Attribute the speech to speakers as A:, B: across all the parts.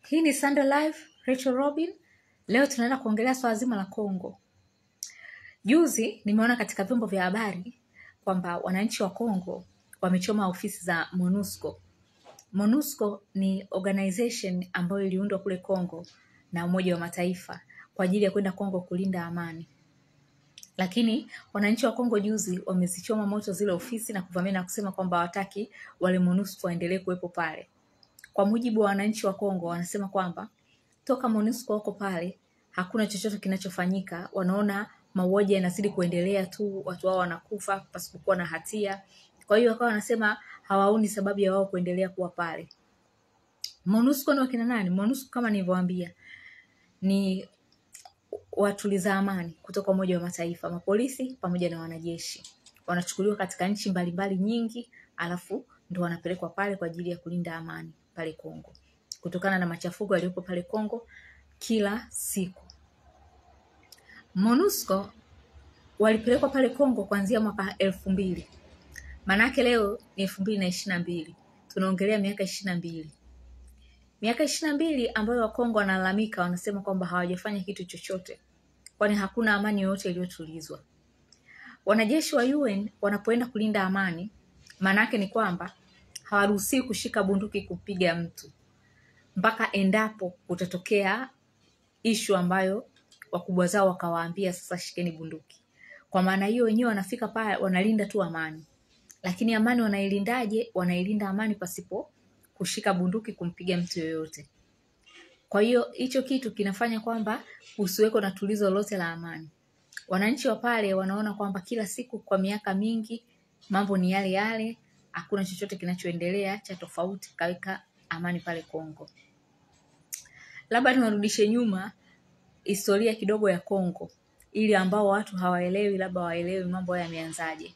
A: Hii ni Sunday Live, Rachel Robin. Leo tunaenda kuongelea swala zima la Kongo. Juzi nimeona katika vyombo vya habari kwamba wananchi wa Kongo wamechoma ofisi za MONUSCO. MONUSCO ni organization ambayo iliundwa kule Kongo na Umoja wa Mataifa kwa ajili ya kwenda Kongo kulinda amani. Lakini wananchi wa Kongo juzi wamezichoma moto zile ofisi na kuvamia na kusema kwamba hawataki wale MONUSCO waendelee kuwepo pale. Kwa mujibu wa wananchi wa Kongo wanasema kwamba toka MONUSCO wako pale hakuna chochote kinachofanyika, wanaona mauaji yanazidi kuendelea tu, watu wao wanakufa pasipokuwa na hatia. Kwa hiyo wakawa wanasema hawaoni sababu ya wao kuendelea kuwa pale. MONUSCO ni wakina nani? MONUSCO kama nilivyowaambia ni watuliza amani kutoka Umoja wa Mataifa, mapolisi pamoja na wanajeshi wanachukuliwa katika nchi mbalimbali nyingi, alafu ndo wanapelekwa pale kwa ajili ya kulinda amani pale Kongo, kutokana na machafuko yaliyopo pale Kongo kila siku. MONUSCO walipelekwa pale Kongo kuanzia mwaka elfu mbili maanake leo ni elfu mbili na ishirini na mbili tunaongelea miaka ishirini na mbili miaka ishirini na mbili ambayo Wakongo wanalalamika, wanasema kwamba hawajafanya kitu chochote, kwani hakuna amani yoyote iliyotulizwa. Wanajeshi wa UN wanapoenda kulinda amani, maana yake ni kwamba hawaruhusiwi kushika bunduki kupiga mtu mpaka endapo kutatokea ishu ambayo wakubwa zao wakawaambia sasa shikeni bunduki. Kwa maana hiyo wenyewe wanafika pale wanalinda tu amani, lakini amani wanailindaje? Wanailinda amani pasipo kushika bunduki kumpiga mtu yoyote. Kwa hiyo hicho kitu kinafanya kwamba usiweko na tulizo lolote la amani. Wananchi wa pale wanaona kwamba kila siku kwa miaka mingi mambo ni yale yale, hakuna chochote kinachoendelea cha tofauti kaweka amani pale Kongo. Labda niwarudishe nyuma historia kidogo ya Kongo ili ambao watu hawaelewi, labda waelewi mambo haya yameanzaje.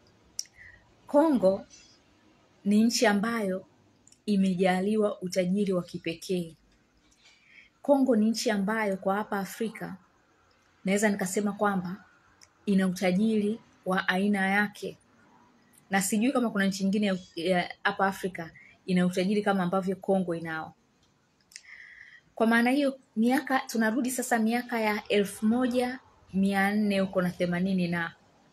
A: Kongo ni nchi ambayo imejaliwa utajiri wa kipekee. Kongo ni nchi ambayo kwa hapa Afrika naweza nikasema kwamba ina utajiri wa aina yake, na sijui kama kuna nchi nyingine ya- ya hapa Afrika ina utajiri kama ambavyo Kongo inao. Kwa maana hiyo, miaka tunarudi sasa miaka ya elfu moja mia nne huko na themanini na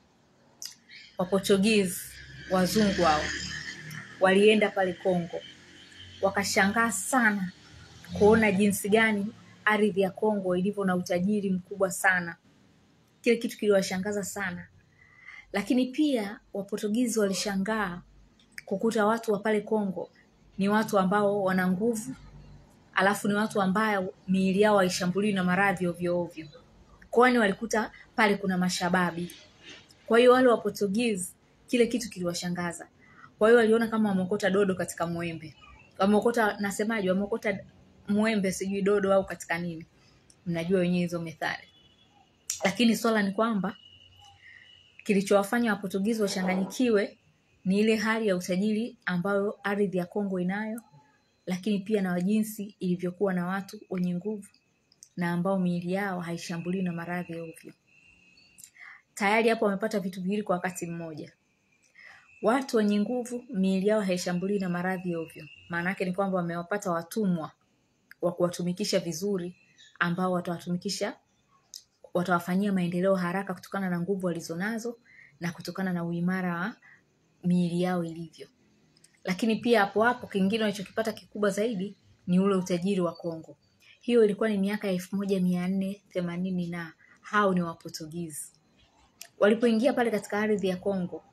A: Waportuguese wazungu hao walienda pale Kongo, wakashangaa sana kuona jinsi gani ardhi ya Kongo ilivyo na utajiri mkubwa sana. Kile kitu kiliwashangaza sana, lakini pia Waportugizi walishangaa kukuta watu wa pale Kongo ni watu ambao wana nguvu, alafu ni watu ambao miili yao haishambuliwi na maradhi ovyo ovyo, kwani walikuta pale kuna mashababi. Kwa hiyo wale Waportugizi kile kitu kiliwashangaza. Kwa hiyo waliona kama wameokota dodo katika mwembe, wameokota nasemaje, wameokota mwembe sijui dodo au katika nini, mnajua wenyewe hizo methali. Lakini swala ni kwamba kilichowafanya Waportugizi wachanganyikiwe ni ile hali ya utajiri ambayo ardhi ya Kongo inayo, lakini pia na jinsi ilivyokuwa na watu wenye nguvu na ambao miili yao haishambuliwi na maradhi ovyo. Tayari hapo wamepata vitu viwili kwa wakati mmoja. Watu wenye nguvu, miili yao haishambuliwi na maradhi ovyo. Maana yake ni kwamba wamewapata watumwa wa kuwatumikisha vizuri, ambao watawatumikisha, watawafanyia maendeleo haraka kutokana na nguvu walizonazo na kutokana na uimara wa miili yao ilivyo. Lakini pia hapo hapo kingine walichokipata kikubwa zaidi ni ule utajiri wa Kongo. Hiyo ilikuwa ni miaka ya elfu moja mia nne themanini na hao ni Waportugizi walipoingia pale katika ardhi ya Kongo,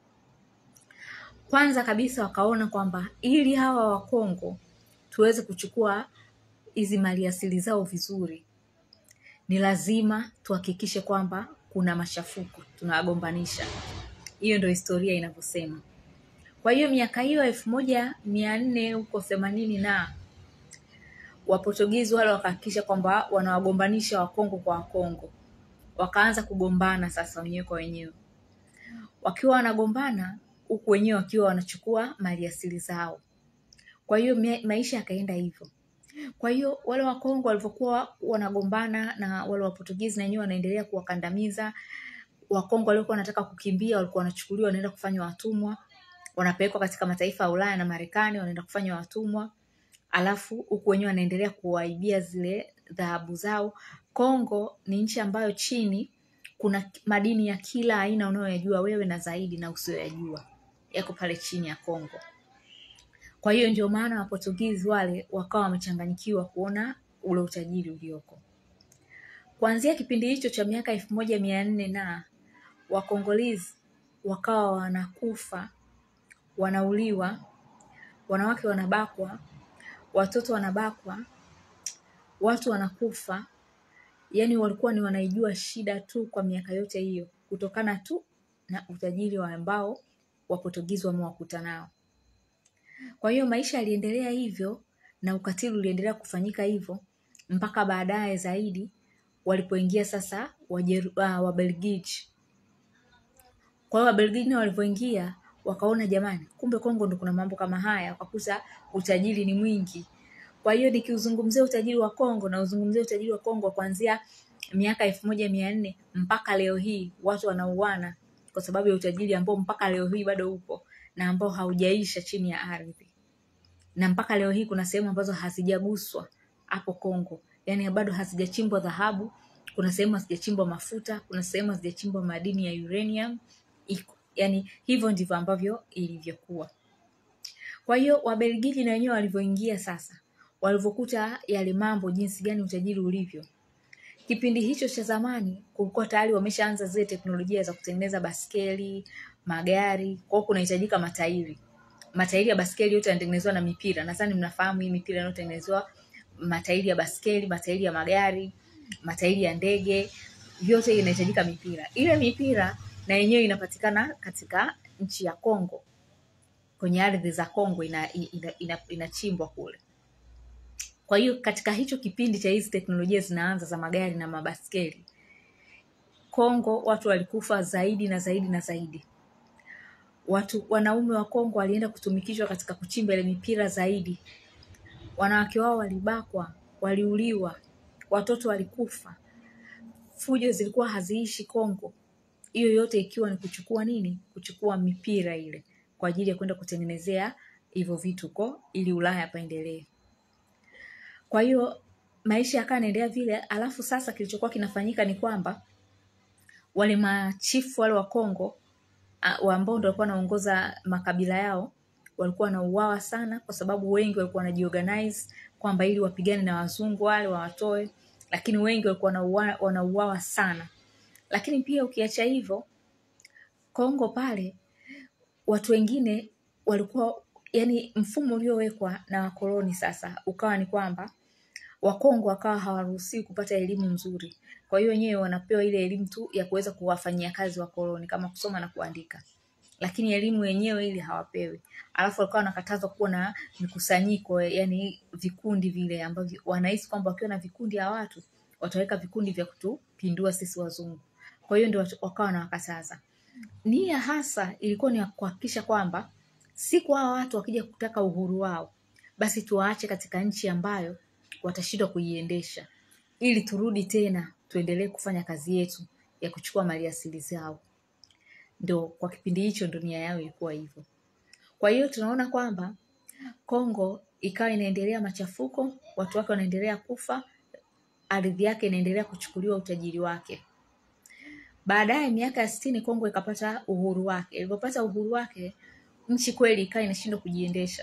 A: kwanza kabisa wakaona kwamba ili hawa wa Kongo tuweze kuchukua hizi maliasili zao vizuri, ni lazima tuhakikishe kwamba kuna machafuko, tunawagombanisha. Hiyo ndio historia inavyosema. Kwa hiyo miaka hiyo elfu moja mia nne huko themanini na Waportugizi wale wakahakikisha kwamba wanawagombanisha Wakongo kwa Wakongo, wakaanza kugombana sasa wenyewe kwa wenyewe. Wakiwa wanagombana huku wenyewe wakiwa wanachukua maliasili zao. Kwa hiyo mia- maisha yakaenda hivyo. Kwa hiyo wale Wakongo walivyokuwa wanagombana na wale Waportugizi na wenyewe wanaendelea kuwakandamiza Wakongo waliokuwa wanataka kukimbia, walikuwa wanachukuliwa wanaenda kufanywa watumwa, wanapelekwa katika mataifa ya Ulaya na Marekani, wanaenda kufanywa watumwa. alafu huku wenyewe wanaendelea kuwaibia zile dhahabu zao. Kongo ni nchi ambayo chini kuna madini ya kila aina unayoyajua wewe na zaidi na usiyoyajua yako pale chini ya Kongo. Kwa hiyo ndio maana Waportugizi wale wakawa wamechanganyikiwa kuona ule utajiri ulioko. Kuanzia kipindi hicho cha miaka elfu moja mia nne na Wakongolizi wakawa wanakufa, wanauliwa, wanawake wanabakwa, watoto wanabakwa, watu wanakufa. Yaani walikuwa ni wanaijua shida tu kwa miaka yote hiyo, kutokana tu na utajiri wa ambao Waportugizi wamewakuta nao. Kwa hiyo maisha yaliendelea hivyo na ukatili uliendelea kufanyika hivyo mpaka baadaye zaidi walipoingia sasa Wajeru- ah, Wabelgiji. Kwa hiyo Wabelgiji nao walivyoingia wakaona jamani, kumbe Kongo ndo kuna mambo kama haya, wakakuta utajiri ni mwingi. Kwa hiyo nikiuzungumzia utajiri wa Kongo na uzungumzia utajiri wa Kongo kuanzia miaka elfu moja mia nne mpaka leo hii watu wanauana kwa sababu ya utajiri ambao mpaka leo hii bado upo na ambao haujaisha chini ya ardhi na mpaka leo hii kuna sehemu ambazo hazijaguswa hapo Kongo, yaani bado hazijachimbwa dhahabu. Kuna sehemu hazijachimbwa mafuta, kuna sehemu hazijachimbwa madini ya uranium. Iko yaani hivyo ndivyo ambavyo ilivyokuwa. Kwa hiyo Wabelgiji na wenyewe walivyoingia sasa, walivyokuta yale mambo, jinsi gani utajiri ulivyo, kipindi hicho cha zamani kulikuwa tayari wameshaanza zile teknolojia za kutengeneza baskeli, magari. Kwa hiyo kunahitajika matairi. Matairi ya baskeli yote yanatengenezwa na mipira. Nadhani mnafahamu hii mipira inayotengenezwa matairi ya baskeli, matairi ya magari, matairi ya ndege, vyote inahitajika mipira. Ile mipira na yenyewe inapatikana katika nchi ya Kongo, kwenye ardhi za Kongo ina, ina, ina, inachimbwa kule. Kwa hiyo katika hicho kipindi cha hizi teknolojia zinaanza za magari na mabaskeli, Kongo watu walikufa zaidi na zaidi na zaidi. Watu wanaume wa Kongo walienda kutumikishwa katika kuchimba ile mipira zaidi. Wanawake wao walibakwa, waliuliwa, watoto walikufa. Fujo zilikuwa haziishi Kongo. Hiyo yote ikiwa ni kuchukua nini? Kuchukua mipira ile kwa ajili ya kwenda kutengenezea hivyo vitu ko ili Ulaya paendelee. Kwa hiyo maisha yakawa yanaendelea vile, alafu sasa kilichokuwa kinafanyika ni kwamba wale machifu wale wa Kongo ah, wa ambao ndio walikuwa wanaongoza makabila yao walikuwa wanauawa sana, kwa sababu wengi walikuwa wanajiorganize kwamba ili wapigane na wazungu wale wawatoe, lakini wengi walikuwa wanauawa, wanauawa sana. Lakini pia ukiacha hivyo, Kongo pale watu wengine walikuwa yani, mfumo uliowekwa na wakoloni sasa ukawa ni kwamba Wakongo wakawa hawaruhusiwi kupata elimu nzuri. Kwa hiyo wenyewe wanapewa ile elimu tu ya kuweza kuwafanyia kazi wakoloni kama kusoma na kuandika, lakini elimu yenyewe ile hawapewi. Alafu walikuwa wanakatazwa kuwa na mikusanyiko, yani vikundi vile ambavyo wanahisi kwamba wakiwa na vikundi ya watu wataweka vikundi vya kutupindua sisi wazungu. Kwa hiyo ndio watu- wakawa wanawakataza. Nia hasa ilikuwa ni ya kuhakikisha kwamba siku hawa watu wakija kutaka uhuru wao, basi tuwaache katika nchi ambayo watashindwa kuiendesha, ili turudi tena tuendelee kufanya kazi yetu ya kuchukua maliasili zao. Ndo kwa kipindi hicho ndo nia yao ilikuwa hivyo. Kwa hiyo tunaona kwamba Kongo ikawa inaendelea machafuko, watu wake wanaendelea kufa, ardhi yake inaendelea kuchukuliwa utajiri wake. Baadaye miaka ya sitini Kongo ikapata uhuru wake. Ilipopata uhuru wake, nchi kweli ikawa inashindwa kujiendesha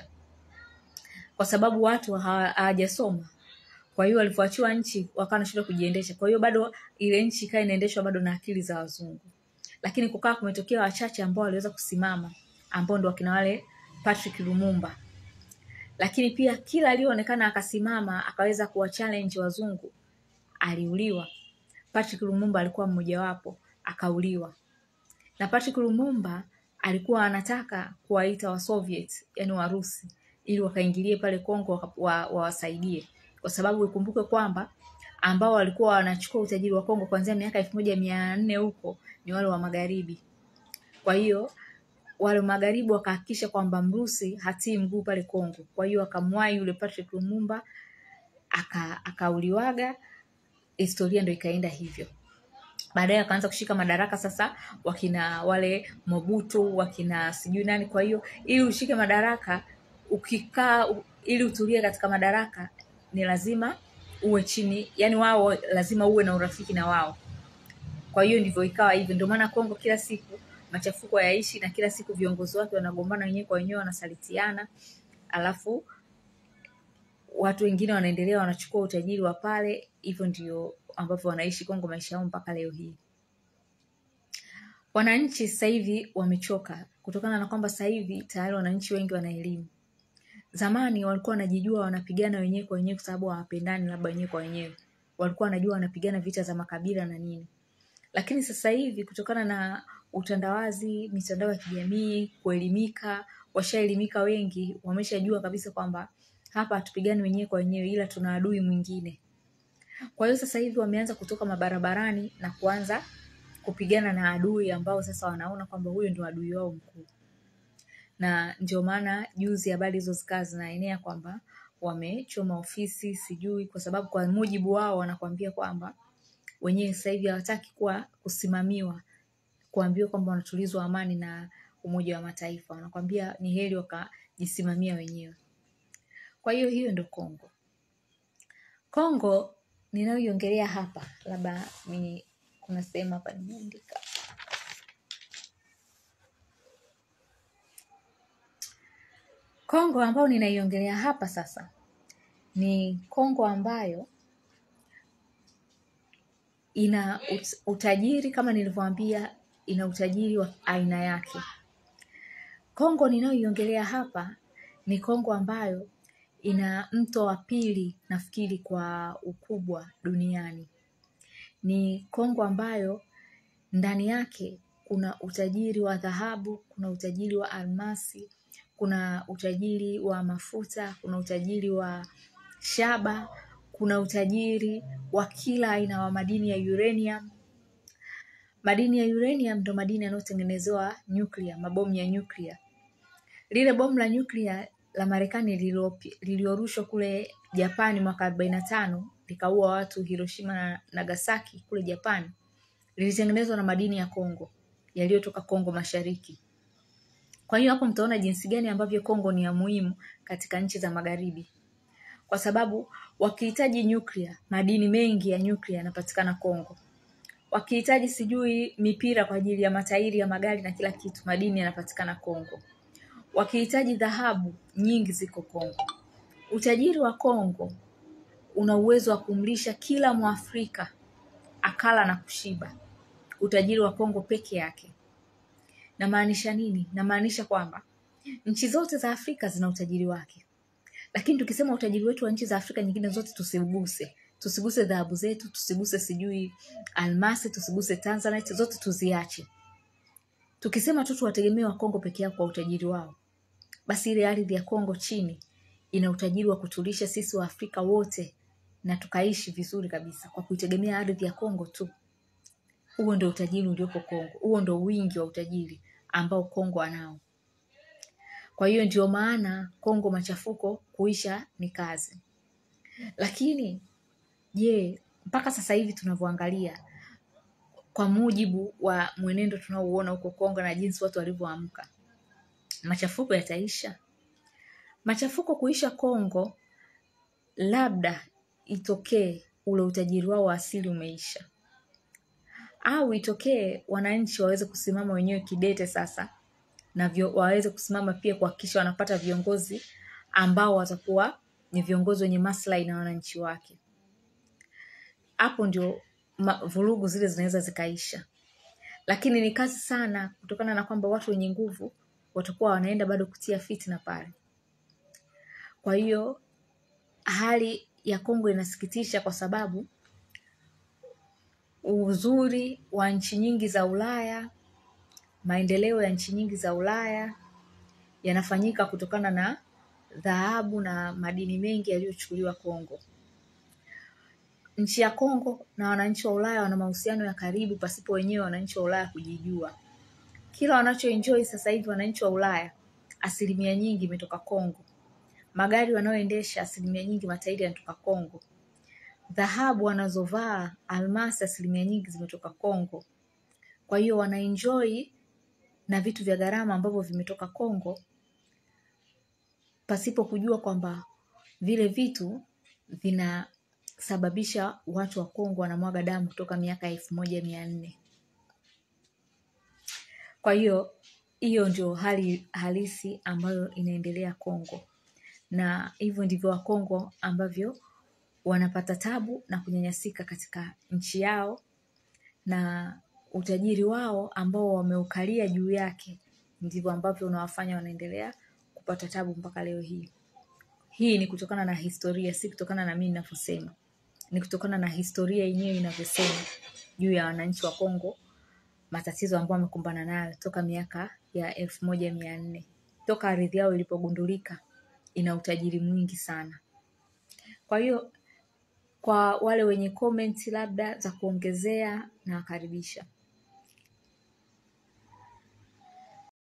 A: kwa sababu watu hawa- hawajasoma. Kwa hiyo walivyoachiwa nchi wakawa wanashindwa kujiendesha. Kwa hiyo bado ile nchi ikawa inaendeshwa bado na akili za wazungu, lakini kukawa kumetokea wachache ambao waliweza kusimama, ambao ndo wakina wale Patrick Lumumba. Lakini pia kila aliyoonekana akasimama akaweza kuwa challenge wazungu aliuliwa. Patrick Lumumba alikuwa mmojawapo, akauliwa. Na Patrick Lumumba alikuwa anataka kuwaita wa Soviet, yani Warusi, ili wakaingilie pale Kongo waka- wa- wawasaidie, kwa sababu ikumbuke kwamba ambao walikuwa wanachukua utajiri wa Kongo kuanzia miaka elfu moja mia nne huko ni wale wa magharibi. Kwa hiyo wale magharibi wakahakikisha kwamba mrusi hatii mguu pale Kongo. Kwa hiyo akamwahi yule Patrick Lumumba aka akauliwaga, historia ndo ikaenda hivyo. Baadaye wakaanza kushika madaraka sasa, wakina wale Mobutu, wakina sijui nani. Kwa hiyo ili ushike madaraka ukikaa u- ili utulie katika madaraka ni lazima uwe chini yani wao lazima uwe na urafiki na wao kwa hiyo ndivyo ikawa hivyo ndio maana kongo kila siku machafuko yaishi na kila siku viongozi wake wanagombana wenyewe kwa wenyewe wanasalitiana alafu watu wengine wanaendelea wanachukua utajiri wa pale hivyo ndio ambavyo wanaishi kongo maisha yao mpaka leo hii wananchi sasa hivi wamechoka kutokana na kwamba sasa hivi tayari wananchi wengi wana elimu zamani walikuwa wanajijua wanapigana wenyewe kwa wenyewe kwa sababu hawapendani labda wenyewe kwa wenyewe walikuwa wanajua wanapigana vita za makabila na nini lakini sasa hivi kutokana na utandawazi mitandao ya kijamii kuelimika washaelimika wengi wameshajua kabisa kwamba hapa hatupigani wenyewe kwa wenyewe ila tuna adui mwingine kwa hiyo sasa hivi wameanza kutoka mabarabarani na kuanza kupigana na adui ambao sasa wanaona kwamba huyo ndio adui wao mkuu na ndio maana juzi habari hizo zikawa zinaenea kwamba wamechoma ofisi sijui kwa sababu kwa mujibu wao wanakuambia kwamba wenyewe sasa hivi hawataki kuwa kusimamiwa kuambiwa kwamba wanatulizwa amani na umoja wa mataifa wanakwambia ni heri wakajisimamia wenyewe kwa hiyo hiyo ndo kongo kongo ninayoiongelea hapa labda ni kuna sehemu hapa nimeandika kongo ambayo ninaiongelea hapa sasa ni kongo ambayo ina ut- utajiri kama nilivyoambia ina utajiri wa aina yake kongo ninayoiongelea hapa ni kongo ambayo ina mto wa pili nafikiri kwa ukubwa duniani ni kongo ambayo ndani yake kuna utajiri wa dhahabu kuna utajiri wa almasi kuna utajiri wa mafuta kuna utajiri wa shaba kuna utajiri wa kila aina wa madini ya uranium madini ya uranium ndo madini yanayotengenezewa nyuklia mabomu ya nyuklia lile bomu la nyuklia la marekani lililo- liliorushwa kule japani mwaka arobaini na tano likaua watu hiroshima na nagasaki kule japani lilitengenezwa na madini ya kongo yaliyotoka kongo mashariki kwa hiyo hapo mtaona jinsi gani ambavyo kongo ni ya muhimu katika nchi za magharibi kwa sababu wakihitaji nyuklia madini mengi ya nyuklia yanapatikana kongo wakihitaji sijui mipira kwa ajili ya matairi ya magari na kila kitu madini yanapatikana kongo wakihitaji dhahabu nyingi ziko kongo utajiri wa kongo una uwezo wa kumlisha kila mwafrika akala na kushiba utajiri wa kongo peke yake namaanisha nini namaanisha kwamba nchi zote za afrika zina utajiri wake lakini tukisema utajiri wetu wa nchi za afrika nyingine zote tusiguse tusiguse dhahabu zetu tusiguse sijui almasi tusiguse tanzanite zote tuziache tukisema tu tuwategemee wa kongo peke yao kwa utajiri wao basi ile ardhi ya kongo chini ina utajiri wa kutulisha sisi wa afrika wote na tukaishi vizuri kabisa kwa kuitegemea ardhi ya kongo tu huo ndo utajiri uliopo kongo huo ndo wingi wa utajiri ambao kongo anao kwa hiyo ndio maana kongo machafuko kuisha ni kazi lakini je mpaka sasa hivi tunavyoangalia kwa mujibu wa mwenendo tunaouona huko kongo na jinsi watu walivyoamka machafuko yataisha machafuko kuisha kongo labda itokee ule utajiri wao wa asili umeisha au itokee wananchi waweze kusimama wenyewe kidete sasa na vyo, waweze kusimama pia kuhakikisha wanapata viongozi ambao watakuwa ni viongozi wenye maslahi na wananchi wake hapo ndio ma- vurugu zile zinaweza zikaisha lakini ni kazi sana kutokana na kwamba watu wenye nguvu watakuwa wanaenda bado kutia fitna pale kwa hiyo hali ya kongo inasikitisha kwa sababu uzuri wa nchi nyingi za ulaya maendeleo ya nchi nyingi za ulaya yanafanyika kutokana na dhahabu na madini mengi yaliyochukuliwa kongo nchi ya kongo na wananchi wa ulaya wana mahusiano ya karibu pasipo wenyewe wananchi wa ulaya kujijua kila wanachoenjoy sasa hivi wananchi wa ulaya asilimia nyingi imetoka kongo magari wanayoendesha asilimia nyingi matairi yanatoka kongo dhahabu wanazovaa almasi asilimia nyingi zimetoka kongo kwa hiyo wanaenjoy na vitu vya gharama ambavyo vimetoka kongo pasipo kujua kwamba vile vitu vinasababisha watu wa Kongo wanamwaga damu kutoka miaka elfu moja mia nne. Kwa hiyo hiyo ndio hali halisi ambayo inaendelea Kongo, na hivyo ndivyo Wakongo ambavyo wanapata tabu na kunyanyasika katika nchi yao, na utajiri wao ambao wameukalia juu yake ndivyo ambavyo unawafanya wanaendelea kupata tabu mpaka leo hii. Hii ni kutokana na historia, si kutokana na mimi ninavyosema, ni kutokana na historia yenyewe inavyosema juu ya wananchi wa Kongo, matatizo ambayo wamekumbana nayo toka miaka ya elfu moja mia nne toka ardhi yao ilipogundulika ina utajiri mwingi sana. Kwa hiyo kwa wale wenye comment labda za kuongezea, nawakaribisha.